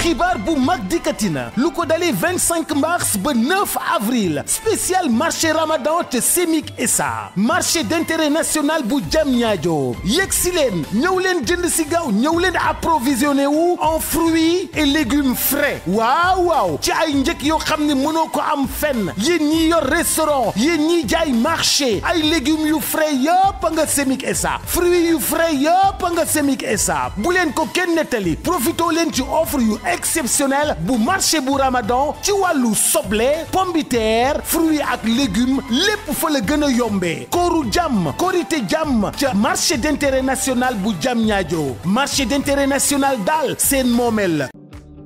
xibaar bu mag dikkati na lu ko dalee 25 mars ba 9 avril spécial marché ramadan te Semik SA marché d'intérêt national bu Diamniadio yegg si leen ñëw leen jënd si gaaw ñëw leen approvisionné wu en fruits et légumes frais waaw waaw ci ay njëkk yoo xam ne mënoo ko am fenn yéen ñi yor restaurant yéen ñi jaay marché ay légumes yu frais yëpp nga Semik SA fruits yu frais yëpp nga Semik SA bu leen ko kenn nettali profitoo leen ci offre yu exceptionnel bu marché bu Ramadan ci wàllu soble pombiteer fruits ak légumes lépp fa la gën a yombee kooru jàmm korité jàmm ca marché d'intérêt national bu Diamniadio marché d'intérêt national daal seen moomeel la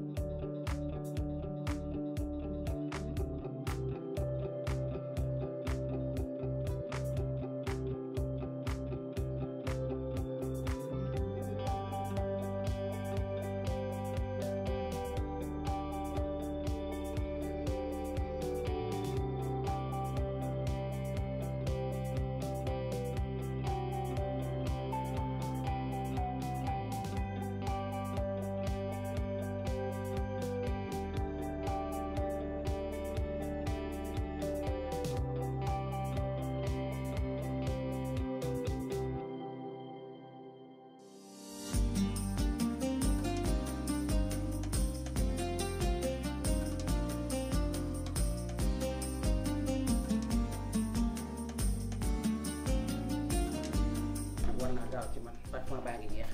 war naa gaaw ci man parfum baa ngi jeex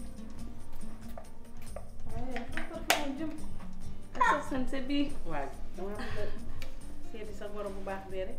ak sa sanse bii waaw dama bëgg a seeti sa borom bu baax bee rek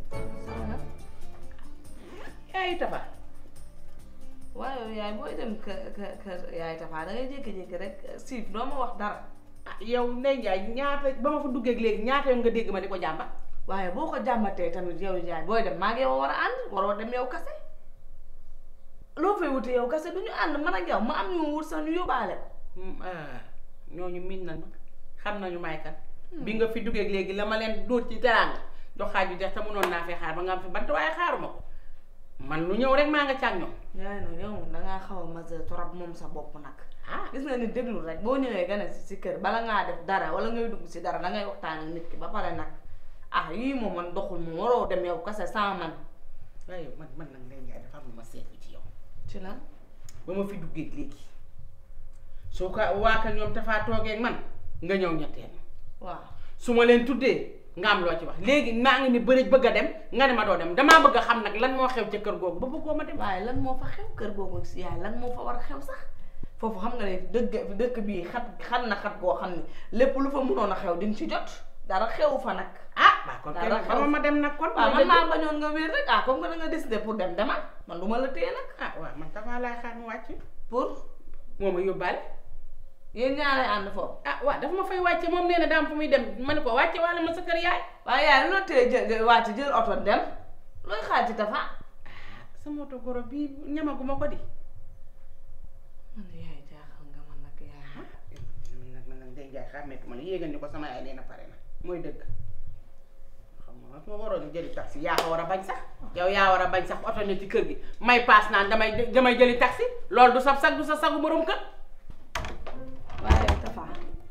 yaayu tafa waaye yaay booy dem kë kë kër yaay Tafa da ngay jékki-jékki rek siif doo ma wax dara ah yow Ndeye Ndiaye ñaata ba ma fa duggee léegi ñaata yoon nga dégg ma di ko jàmbat waaye boo ko jàmbatee tamit yow yaay booy dem maa ngi yow war a ànd waroo dem yow kase loo fay wuti yow kase du ñu ànd man ak yow ma am ñu wut sax ñu yóbbaale ko Hmm, ah, ñooñu miin nañ ma xam nañu may kan bi nga fi duggee léegi la ma leen dóor ci teraanga dox xaaju dex te mënoon naa fi xaar ba nga am fi bant waaye xaaruma ko man lu ñëw rek maa nga càag ñoom yaay no yow dangaa xaw a majeur trop moom sa bopp nag ah gis nga ni déglu rek boo ñëwee gane si si kër bala ngaa def dara wala ngay dugg si dara da ngay waxtaan ak nit ki ba pare nag ah yii moom man doxul moom waroo dem yow kase sans man waaye man man nag Ndeye Ndiaye dafa am lu ma seetlu ci yow ci lan ba ma fi duggee léegi soo ko waa ka ñoom dafaa toogee ak man nga ñëw ñetteel waaw su ma leen tuddee nga am loo ci wax léegi maa ngi ni bëri bëgg a dem nga ne ma doo dem damaa bëgg a xam nag lan moo xew ca kër googu ba bëggoo ma dem waaye lan moo fa xew kër googu si yaay lan moo fa war a xew sax foofu xam nga ne dëgg dëkk bii xat xat na xat goo xam ne lépp lu fa mënoon a xew di nga ci jot dara xew fa nag ah waa kon Dara kenn xew. xama ma dem nag kon waaw mooy man dëgg. maa bañoon nga wér rek ah comme que da nga décidé pour dem demal man du ma la téye nag ah waaw man dafaa laay xaar mu wàcc pour moo ma yóbbaale yéen ñaaree ànd foofu ah waaw dafa ma fay wàcce moom nee na daam fu muy dem ma ne ko wàcce wala ma sa kër yaay waaye yaay lu la téye jël wàcc jël oto dem looy xaar ci dafa sama oto goro bii ñamaguma ko di man yaay jaaxal nga man nag yaay man nag man nag Ndeye Ndiaye xàmmeetuma la yéegal ni ko sama yaay nee na pare na mooy dëgg xam nga su ma waroon a jëli taxi yaa ko war a bañ sax yow yaa war a bañ sax oto ne ci kër gi may paas naan damay damay jëli taxi loolu du sa sag du sa sagu borom kër waaye Tafa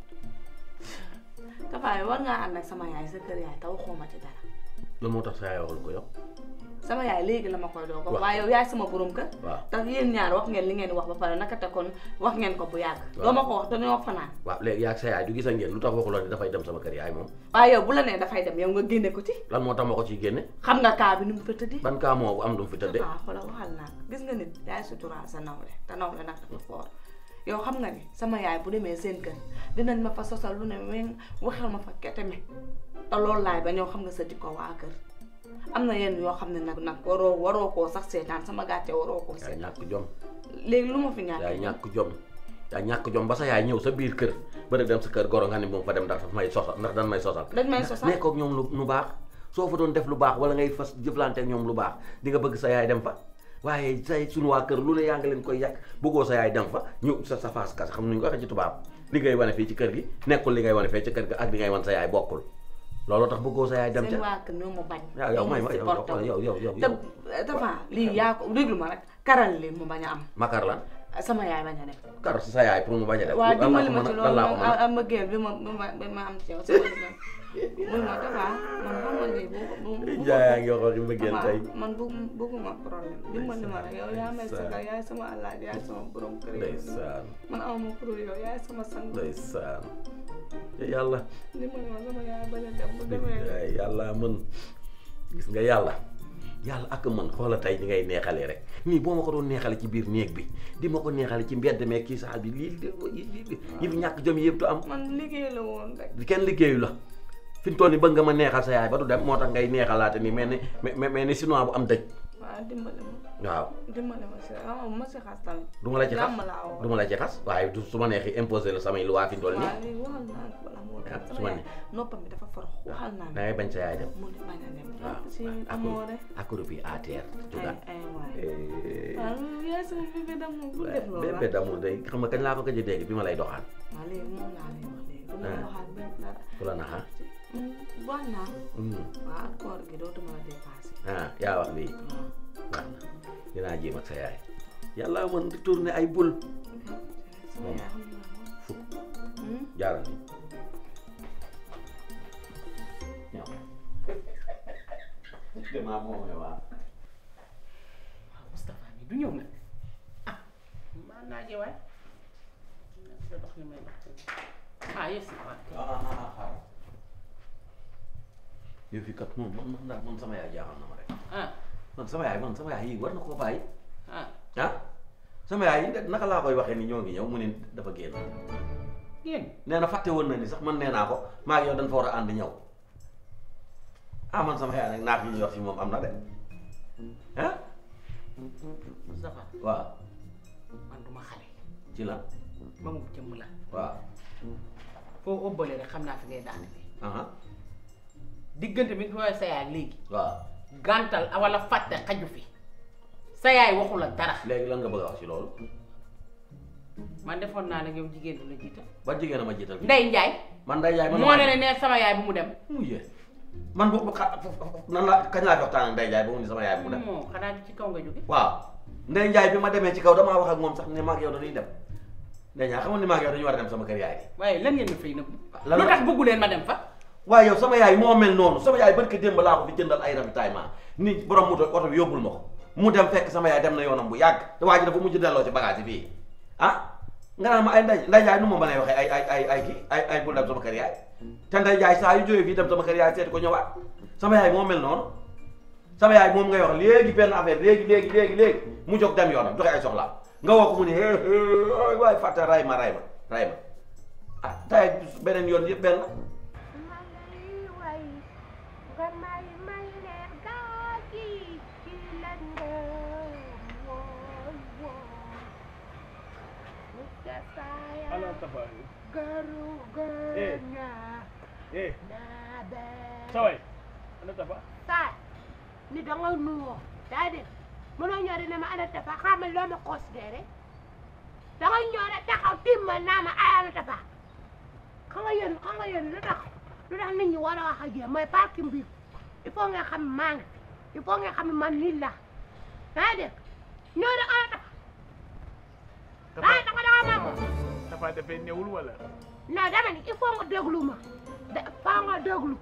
Tafa yi war ngaa ànd ak sama yaay sa kër yaay taw xooma ci dara loolu moo tax sa yaay waxul ko yow sama yaay léegi la ma koy doo ko Waaw. waaye yow yaay sama borom kër waaw tax yéen ñaar wax ngeen li ngeen wax ba pare naka te kon wax ngeen ko bu yàgg Waaw. doo ma ko wax dañoo fanaan waaw léegi yaa ak sa yaay du gisa ngeen lu tax waxuloo ne dafay dem sama kër yaay moom waaye yow bu la nee dafay dem yow nga génne ko ci lan moo tax ma ko ciy génne xam nga kaa bi ni mu fa tëddee ban kaa moo am lu mu fi tëdde waaw xoolal waxal naa ko gis nga nit yaay suturaal sa nawle te nawle nag dafa foor yow xam nga ni sama yaay bu demee seen kër dinañ ma fa sosal lu ne weng waxal ma fa keteme te loolu laay ba ñëw xam nga sa jikko waa kër am na yenn yoo xam ne nag nag waroo waroo koo sax seetaan sama gàcce waroo koo yaa seetaan ñàkk jom léegi lu ma fi yaa ñàkkee ñàkk jom yaa ñàkk jom ba sa yaay ñëw sa biir kër bëri dem sa kër goro nga ne moom fa dem ndax daf may sosal ndax dan may sosal dañ may sosal nekkook ñoom lu lu baax soo fa doon def lu baax wala ngay fas jëflante ak ñoom lu baax di nga bëgg sa yaay dem fa waaye say suñu waa kër lu ne yaa ngi leen koy yàq bëggoo sa yaay dem fa ñu sa sa faas kas xam nuñu ko waxee ci tubaab li ngay wane fii ci kër gi nekkul li ngay wane fee ci kër gi ak li ngay wan sa yaay bokkul loolu tax bëggoo sa yaay dem seen ca waa kër ñoo ma bañ waaw yow may ma yow yow yow yow te dafa lii yaa ko déglu ma rek karal li mu bañ a am makar lan sama yaay bañ a dem kar si sa yaay pour mu bañ a def waaw lan laa dimbali ko ma mën ci a lan loolu laa ko mën a am mbëggeel bi ma bi ma bi ma am ci yow sama diggante muy ma dafa man xam nga lii bu bu bu Njaay yaa ngi wax waxi mbëggeel tey man bu bëgguma problème dimbali ma rek yow yaa may Ndeysaan. sagal yaay sama alaaj yaay sama borom kër yow ndeysaan man awma ku dul yow yaay sama sang ndeysaan te yàlla dimbali ma sama yaay bañ a dem bu demee ay yàlla mën gis nga yàlla yàlla ak mën xoola tey ni ngay neexalee rek nii boo ma ko doon neexale ci biir néeg bi di ma ko neexale ci mbedd meeg kii saal bi lii lii yi fi ñàkk jom yëpp du am man liggéey la woon rek kenn liggéeyu la fi mu toll nii bëgg nga ma neexal sa yaay ba du dem moo tax ngay neexalaate ni mel ni mel mel ni sinon bu am dëj waaw dimbali ma waaw dimbali ma si ah ma si xas tamit du ma la ci xas jàmm laa woon du ma la ci xas waaye du su ma neexee imposé la samay luwaa fi mu toll nii waaw léegi waxal naa ko bala moo dem Ah, su sama ma yaay ne- noppam bi dafa forox waxal naa da ngay bañ sa yaay dem mu ne bañ a dem waaw si amoo rek akuru bi à terre ay jugaat ay waay Eh, waaw yaay sama bébé d'amour bu def loolu bébé d'amour day xam nga kañ laa ko gëj a dégg bi ma lay doxaan waaw léegi moom laa lay wax léegi du ma Ah. waxaat benn dara ku la naxa bon naa Hmm. waaw ak koor gi dootuma la dépassé ah yaa wax lii waaw baax na dinaa jéem ak sa yaay yàlla mën di tourner ay bul sama yaay xam naa moom fukk Hmm? jaaral ni ñëw damaa moomee waa waaw Moustapha mi du ñëw nag ah maa naa je waay nga dox li may dox ah yes na waay yow fi kat moom man man daal man sama yaay jaaxal na ma rek ah man sama yaay man sama yaay yi war na koo bàyyi ah ah sama yaay yi naka laa koy waxee ni ñoo ngi ñëw mu ne dafa génn génn nee na fàtte woon na ni sax man nee naa ko maa ngi yow dañ fa war a ànd ñëw ah man sama yaay nag naaf yi ñuy wax fi moom am na de ah Moustapha waaw man duma xale ci la ba mu jëmm la waaw foo ëbbale rek xam naa fi ngay daane aha diggante bi nga sa yaay ak léegi waaw gàntal wala fàtte xaju fi sa yaay waxu la dara léegi lan nga bëgg a wax ci loolu man defoon naa nag yow jigéen du la jiital ba jigéen a ma jiital fi Ndey Njaay man day yaay man moo ne ne ne sama yaay bu mu dem mu yee man boobu xa nan la kañ laa fi waxtaan ak Ndeye Ndiaye ba mu ni sama yaay bu mu dem moo xanaa ci kaw nga jóge waaw Ndeye Ndiaye bi ma demee ci kaw damaa wax ak moom sax ne ma ak yow dañuy dem Ndeye Ndiaye xamoon ni ma ak yow dañu war a dem sama kër yaay waaye lan ngeen ma fay nëbb lan lu la- tax bëggu leen ma dem fa waaye yow sama yaay moo mel noonu sama yaay barke démb laa ko fi jëndal ay ravitaillement ni borom moto oto bi yóbbul ma ko mu dem fekk sama yaay dem na yoonam bu yàgg te waa ji dafa mujj delloo ci bagage yi fii ah nga naan ma ay nday nday jaay nu ma mën a waxee ay ay ay ay kii ay ay bul dem sama kër yaay te nday jaay saa yu jógee fii dem sama kër yaay seeti ko ñëwaat sama yaay moo mel noonu sama yaay moom ngay wax léegi benn affaire léegi léegi léegi léegi mu jóg dem yoonam joxe ay soxlaam nga woo ko mu ne hee hee waay fàtte ray ma ray ma ray ma ah tey beneen yoon yëpp benn la malay way nga may may leer gaa gi ci lëndëm wooy wooy Mustafa ya Ala Tafa garu Eh. gëna eh naa bee saway ana Tafa saay ni danga nuyoo daa dégg mënoo ñëw di ne ma ana Tafa xamal loo ma considéré danga ñëw rek taxaw timma naa ma ay ana Tafa xam nga yéen xam nga yéen lu tax lu tax nit ñi war a wax ak yéen mooy parking bi il faut nga xam maa ngi il faut nga xam ne man nit la daa dégg ñëw rek ana Tafa daa danga danga ma ko Tafa dafay newul wala non dama ni il faut nga déglu ma da faa nga déglu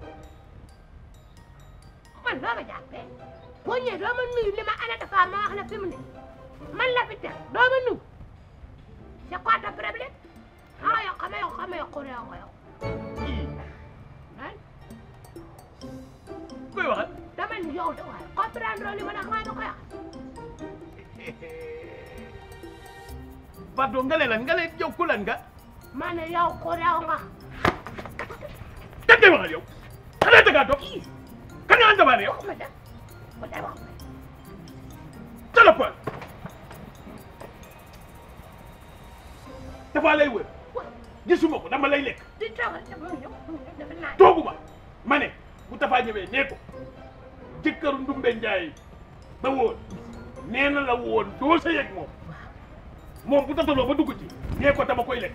man doo ma jàppee boo ñëwee doo ma nuyu li ma ana Tafa ma wax la fi mu ne man la fi teg doo ma nuyu c'est quoi ton problème ah yow xam nga yow xam nga yow xuree nga yow ah koy waxal dama ni yow de waaye comprendre li ma ne xanaa du ko yàq pardon nga ne lan nga ne yow ku lan nga ma ne yow xuree nga kan ngay waxal yow xanaa da ngaa dof kan nga andabaane yow ma def ma def wax téléphone Tafa lay wër gisuma ko dama lay lekk di toogal dama ñëw dafa naan tooguma ma ne bu Tafa ñëwee nee ko jëkkëru Ndumbe Njaay ba woon nee na la woon doo sa yegg moom moom bu tataloo ba dugg ci nee ko dama koy lekk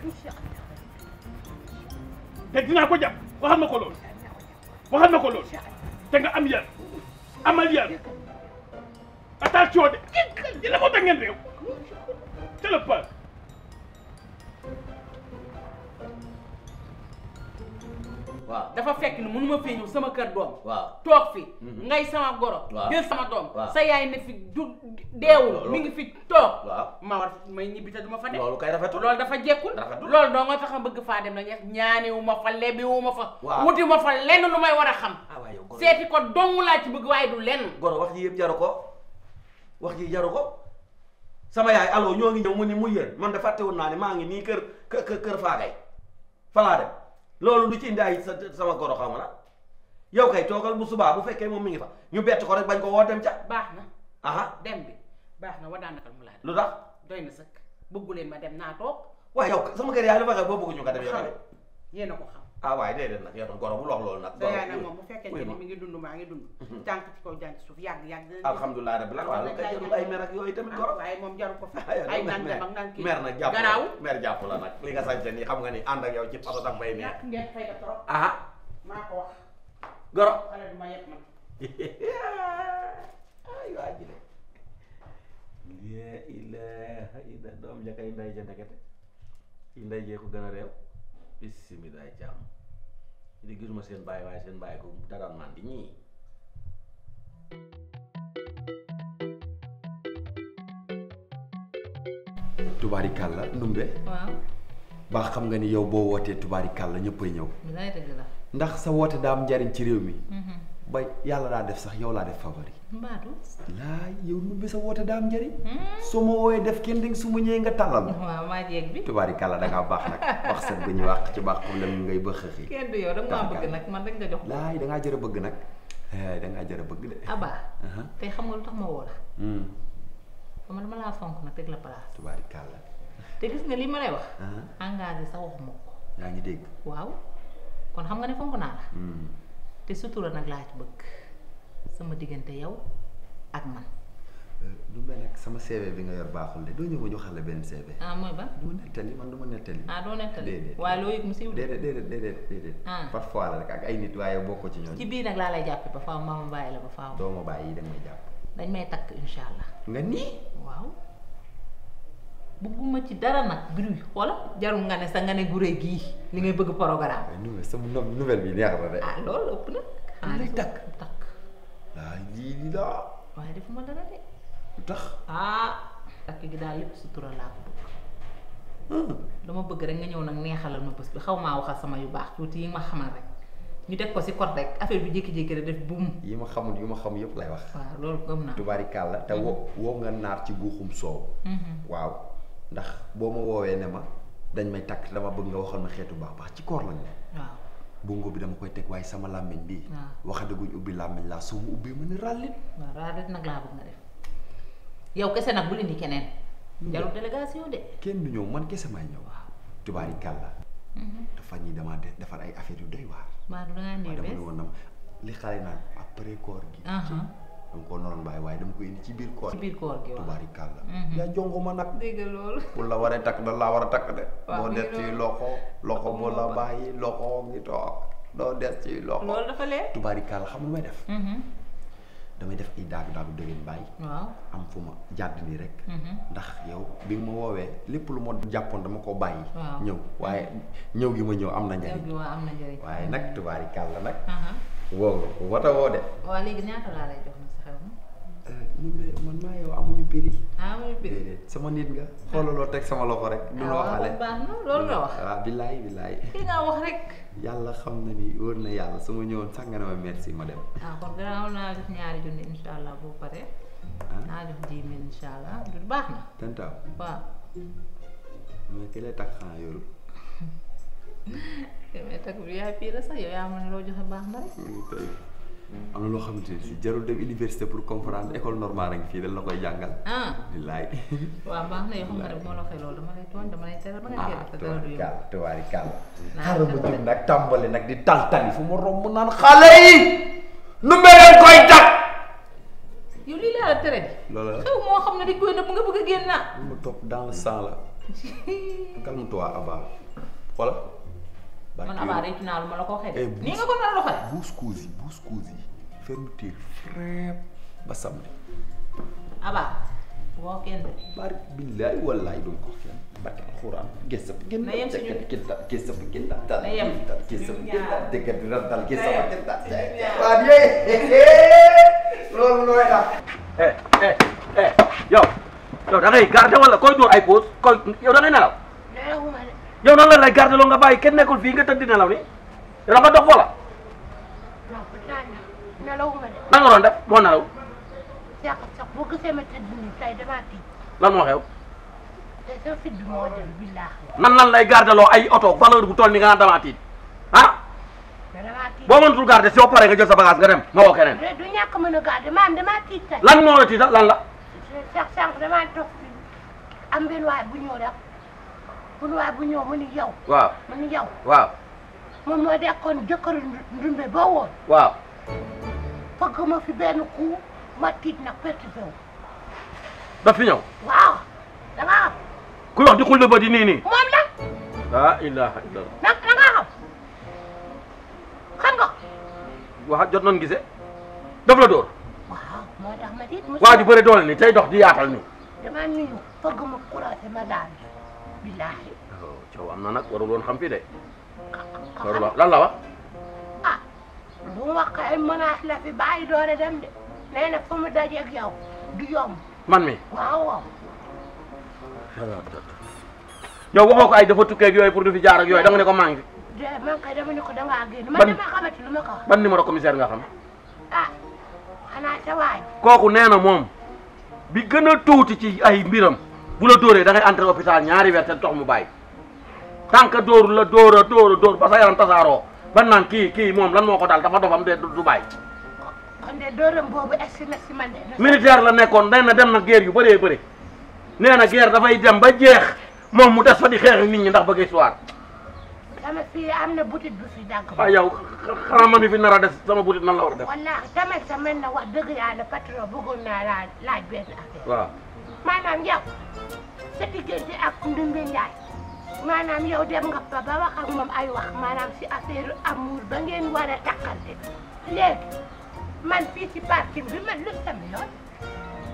te dinaa ko jàpp waxal ma ko loolu waxal ma ko loolu te nga am yar amal yar attention de di la moo tax ngeen réew c'est le peur waaw dafa fekk ni mënuma fee ñëw sama kër doom waaw toog fi ngay sama goro Waaw. jël sama doom Waaw. sa yaay ne fi du deewul Loolu- mi ngi fi toog waaw ma war may ñibbi te duma fa dem loolu kay rafetul loolu dafa jekkul Rafetul. loolu doo nga tax a bëgg faa dem na ñeex ñaaniwu ma fa lebiwu ma fa Waaw. wuti ma fa lenn lu may war a xam ah waaye yow goro seeti ko dong laa ci bëgg waaye du lenn goro wax ji yëpp jaru ko wax ji jaru ko sama yaay allo ñoo ngi ñëw mu ni mu yéen man de fàtte woon naa ne maa ngi nii kër kër kër faagay falaa dem loolu du ci indi ay sa sama goro xaw ma la yow kay toogal bu subaa bu fekkee moom mi ngi fa ñu bett ko rek bañ ko woo dem ca baax na aha dem bi baax na wa daanakal mu laa lu tax doy na sëkk bëgguleen ma dem naa toog waaye yow sama kër yaay lu fa xew boo bëgg ñu ko def yow xam tamit yéen a ko xam ah waaye déedéet nag yow tam goro bu lox loolu nag sa yaay nag moom bu fekkente oui ni ma. mi ngi dund maa ngi dund jànk ci kaw jànk ci suuf yàgg yàgg dina alhamdulilah rabbil alamin waaw lu kay jarul ay mer ak yooyu tamit goro waaye moom jaru ko fi aywa ay mer naan dem ak naan kii mer nag jàpp la garaaw mer jàpp la nag li nga sañse nii xam nga ni ànd ak yow ci oto danga may neex ñàkk ngeen fay da trop aha maa ko wax goro xale du ma yëpp man ay waa ji de la ilaha illa doom ja kay nday ja ndekete yi nday jee ko gën a réew bisimilaay jàmm di gisuma seen bàyyi waaye seen bàyyi ko dagaan naan di ñii tubaarikàlla ndumbe waaw baa xam nga ni yow boo wootee tubaarikàlla ñëppay ñëw bilaay dëgg la ndax sa woote daa am njariñ ci réew mi ba yàlla daa def sax yow laa def favori mbaatu laa yow ndumbe sa woote daa am njariñ soo ma wooyee def kenn ding su ma ñëwee nga tàllal waaw maa jeeg bi tubaarikàlla da ngaa baax nag wax set ba ñu wax ci baax problème ngay bëx xëxi kenn du yow da nga maa bëgg nag man rek nga jox laay da ngaa jër a bëgg nag eh, da ngaa jër a bëgg de aba Aha. tey xam nga lu tax ma woo la Hmm, xam nga dama laa fonk nag teg la place tubaarikàlla te gis nga li ma lay wax Aha. engagé sax waxuma ko yaa ngi dégg waaw kon xam nga ne fonk naa la Hmm. te sutura nag laa ci bëgg sama diggante yow ak man Euh, ndumbe nag sama CV bi nga yor baaxul de doo ñëw ma ñu xale benn CV ah mooy ba du ma nettali man du ma nettali ah doo nettali déedéet waaye loo yëg mu siiw de déedéet déedéet déedéet déedéet Ah. parfois la rek ak ay nit waaye bokkoo ci ñooñu ci biir nag laa lay jàppe ba faaw maa ma bàyyi la ba faaw doo ma bàyyi da nga may jàpp dañ may takk insha allah nga nii waaw bëgguma ci dara nag bruit xoola jarul nga ne sa nga ne gure gii li ngay bëgg programme waaye nouvelle sama no- nouvelle bi neex na de ah loolu ëpp na Dañ lay takk. takk laa lii lii laa waaye defuma dara de lu tax ah takk gi daal lépp sutura laa ko bëgg dama bëgg rek nga ñëw nag neexalal ma bés bi xaw maa waxal sama yu baax tuuti yi ma xamal rek ñu teg ko si code rek affaire bi jékki-jékki rek def buum yi ma xamul yu ma xam yëpp lay wax waaw loolu gëm naa tubaarikàlla te woo woo nga naar ci guuxum soow waaw ndax boo ma woowee ne ma dañ may takk dama bëgg nga waxal ma xeetu baax baax ci koor lañ ne waaw bongo bi dama koy teg waaye sama làmmiñ bi waaw. waxadaguñ ubbi làmmiñ laa soo ma ubbee ma ne ràllit waaw raadu nag laa bëgg nga def yow kese nag bul indi keneen jarul délégation de kenn du ñëw man kese may ñëw tubaarikàlla dafa ñi dama de defar ay affaire yu doy waar maa du dangaa waaye néew dama bees ne woon nam li xale naan après koor gi Aha. dama ko noonu bàyyi waaye dama ko indi ci biir koor ci gi biir koor gi waaw tubaarikàlla Mhm. yaa jongo ma nag dégg loolu bu la waree takk da laa war a takk de Waaw, doo mi des ngi ci noonu. loxo loxo bu la Loxo bàyyi loxo ngi toog doo des ci loxo loolu dafa leer tubaarikàlla xam lu may def Mhm. damay def ay daagu daagu dëgën bàyyi waaw am fu ma jàdd nii rek Mhm. ndax yow bi nga ma woowee lépp lu ma jàppoon dama ko bàyyi Waaw. ñëw waaye ñëw gi ma ñëw am na yow njariñ gi waa am na njëriñ waaye nag tubaarikàlla nag Aha. woo nga ko wata woo de waaw léegi ñaata laa lay jox na sa xew ma ñu ne man maa yow amuñu prix ah muy bir déedéet sama nit nga xoolaloo teg sama loxo rek du loo xale baax na loolu nga wax waaw billaay billaay ki nga wax rek yàlla xam na ni wóor na yàlla su ma ñëwoon sax nga ne ma merci ma dem ah kon gannaaw naa def ñaari junni insha allah boo paree ah naa def dix mille insha allah du baax na tantaaw waaw mais ki lay takk xanaa yorul mais tak bi yaay fii la sax yow yaa ma ne loo joxe baax na rek tey am na loo xamante ne si jarul dem université pour comprendre école normale rek fii dañ la koy jàngal ah billaay waaw baax na yoo xam nga ne bu ma la waxee loolu dama lay tooñ dama lay teral ba nga ah teel te dara du yomb tubaarikàlla tubaarikàlla Naa xaaral ma def jóg nag tàmbali nag di taltali fu ma romb naan xale yi nu meleen koy takk yow lii laa la tere di loolu la xew moo xam ne dañ koy nëbb nga bëgg a génn naa mu topp dans le sang la calme-toi Abba xoolal man abaa réccu naa lu ma la ko waxee Eh, de nii nga ko nar a doxale buus cousi buus cousi fermeture frère ba samedi abaa woo kenn de bari billaay wallaay duñ ko kenn barke alxuraan gis sa gën Na yem si ñun. gis sa gis sa gën dal dal Na yem. gis sa Ñun gën dal ñaar. dëgg dina dal gis sa Na yem. gën dal Ñun ñaar. waa yee loolu nooy tax eh eh eh yow yow da ngay garder wala koy dóor ay pause koy yow da ngay nelaw nelawuma de yow nan la lay garder loo nga bàyyi kenn nekkul fii nga tëdd di nelaw ni yow da nga dox wala non pourtant nelawuma de nan nga doon def boo nelaw seq sax boo gisee ma tëdd nii tey damaa tiit lan moo xew te sa fit bi moo dem billaahi nan lan lay garder loo ay oto valeur bu toll ni nga naan damaa tiit ah mais damaa tiit boo mënatul garder soo paree nga jël sa bagage nga dem nga woo keneen de du ñàkk mën a garder maam damaa tiit tey lan moo la tiital lan la sax sànq damaa toog fi am benn waay bu ñëw rek benn waay bu ñëw mu ni yow waaw mu ni yow waaw moom moo dekkoon jëkkëru ndumbe ba woon waaw fëgg ma fi benn coup ma tiit nag perturbé wu daf fi ñëw waaw da nga xam kuy wax di xulli ba di nii nii moom la la ilaha illallah nag da nga xam xam nga wax jot nañ gisee daf la dóor waaw moo tax ma tiit mu waa ju bëri doole ni tey dox di yaatal nii dama nuyu fëgg ma croisé ma daal billaahi coow am na nag warul woon xam fii de ka warul xam wax lan la wax ah lu mu wax ay menace la fi bàyyi doore dem de nee na fu mu dajeeg yow du yomb man mi waaw waaw yow waxoo ko ay dafa tukkee ak yooyu pour du fi jaar ak yooyu da nga ne ko maa ngi fi de man kay dama ne ko dangaa génn man Ban- dama xamante lu ma ko wax ban numéro commissaire nga xam ah xanaa sa waay kooku nee na moom bi gën a tuuti ci ay mbiram bu la dóoree da ngay entrer hôpital ñaari weer te tox mu bàyyi tant que dóor la dóor a dóor a dóor ba sa yaram tasaaroo ban naan kii kii moom lan moo ko daal dafa dofam de du du bàyyi kon de dóoram boobu egsi na si man de na militaire la nekkoon nee na dem na guerre yu bëree bëri nee na guerre dafay dem ba jeex moom mu des fa di xeex ak nit ñi ndax bëgg histoire sama fii am na boutique bu fi dagg waaw yow xanaa ma mi fi nar a des sama butit nan la war a def wallaahi tamit sa mel na wax dëgg yàlla patron bëggoon naa laaj laaj benn affaire waaw maanaam yow sa diggante ak Ndumbe Njaay maanaam yow dem nga fa ba wax ak moom ay wax maanaam si affaire amour ba ngeen war a takkante léegi man fii si parking bi man lu sama yoon